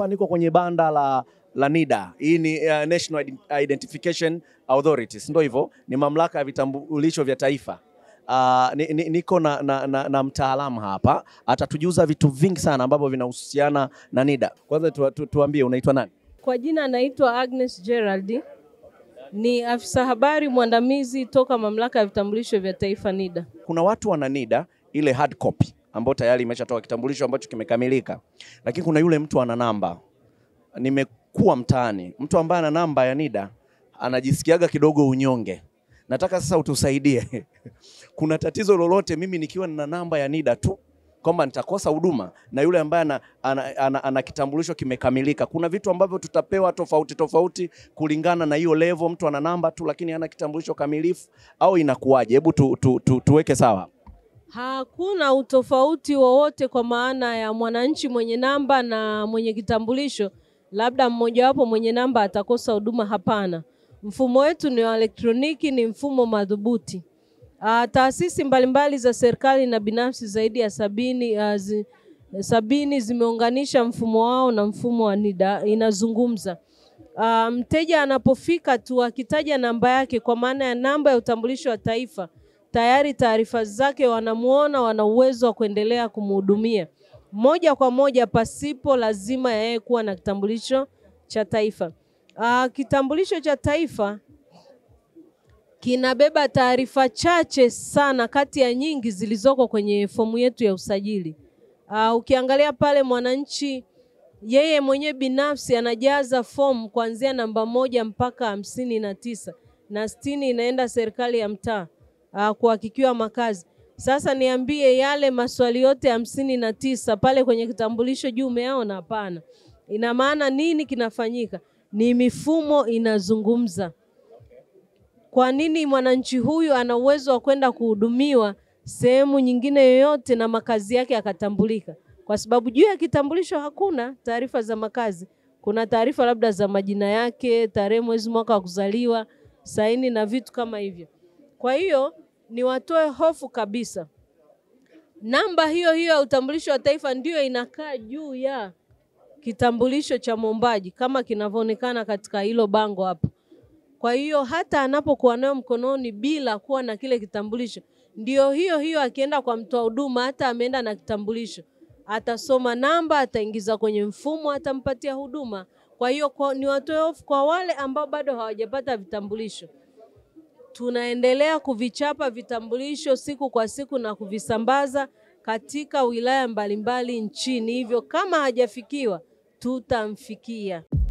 hapa niko kwenye banda la la NIDA. Hii ni uh, National Identification Authority, si ndio hivyo? Ni mamlaka ya vitambulisho vya taifa. Uh, ni, ni, niko na, na, na, na mtaalamu hapa atatujuza vitu vingi sana ambavyo vinahusiana na NIDA. Kwanza tu, tu, tuambie unaitwa nani? Kwa jina anaitwa Agnes Gerald, ni afisa habari mwandamizi toka mamlaka ya vitambulisho vya taifa NIDA. Kuna watu wana NIDA ile hard copy ambayo tayari imeshatoka kitambulisho ambacho kimekamilika, lakini kuna yule mtu ana namba. Nimekuwa mtaani, mtu ambaye ana namba ya NIDA anajisikiaga kidogo unyonge. Nataka sasa utusaidie kuna tatizo lolote mimi nikiwa nina namba ya NIDA tu kwamba nitakosa huduma na yule ambaye ana, ana, ana, ana kitambulisho kimekamilika. Kuna vitu ambavyo tutapewa tofauti tofauti kulingana na hiyo level. Mtu ana namba tu lakini hana kitambulisho kamilifu, au inakuwaje? Hebu tu, tu, tu, tuweke sawa. Hakuna utofauti wowote kwa maana ya mwananchi mwenye namba na mwenye kitambulisho, labda mmojawapo mwenye namba atakosa huduma. Hapana, mfumo wetu ni wa elektroniki, ni mfumo madhubuti. Uh, taasisi mbalimbali za serikali na binafsi zaidi ya sabini, uh, zi, sabini zimeunganisha mfumo wao na mfumo wa NIDA inazungumza. Uh, mteja anapofika tu akitaja namba yake kwa maana ya namba ya utambulisho wa taifa, tayari taarifa zake wanamuona, wana uwezo wa kuendelea kumhudumia moja kwa moja pasipo lazima ya yeye kuwa na kitambulisho cha taifa. Uh, kitambulisho cha taifa kinabeba taarifa chache sana kati ya nyingi zilizoko kwenye fomu yetu ya usajili. Uh, ukiangalia pale mwananchi yeye mwenyewe binafsi anajaza fomu kuanzia namba moja mpaka hamsini na tisa na sitini inaenda serikali ya mtaa uh, kuhakikiwa makazi. Sasa niambie yale maswali yote hamsini na tisa pale kwenye kitambulisho juu umeyaona? Hapana. Ina maana nini kinafanyika? Ni mifumo inazungumza. Kwa nini mwananchi huyu ana uwezo wa kwenda kuhudumiwa sehemu nyingine yoyote na makazi yake yakatambulika? Kwa sababu juu ya kitambulisho hakuna taarifa za makazi. Kuna taarifa labda za majina yake, tarehe, mwezi, mwaka wa kuzaliwa, saini na vitu kama hivyo. Kwa hiyo ni watoe hofu kabisa, namba hiyo hiyo ya utambulisho wa taifa ndiyo inakaa juu ya kitambulisho cha mwombaji kama kinavyoonekana katika hilo bango hapo. Kwa hiyo hata anapokuwa nayo mkononi bila kuwa na kile kitambulisho, ndio hiyo hiyo akienda kwa mtoa huduma, hata ameenda na kitambulisho, atasoma namba, ataingiza kwenye mfumo, atampatia huduma. Kwa hiyo kwa, ni watoe hofu kwa wale ambao bado hawajapata vitambulisho. Tunaendelea kuvichapa vitambulisho siku kwa siku na kuvisambaza katika wilaya mbalimbali nchini, hivyo kama hajafikiwa tutamfikia.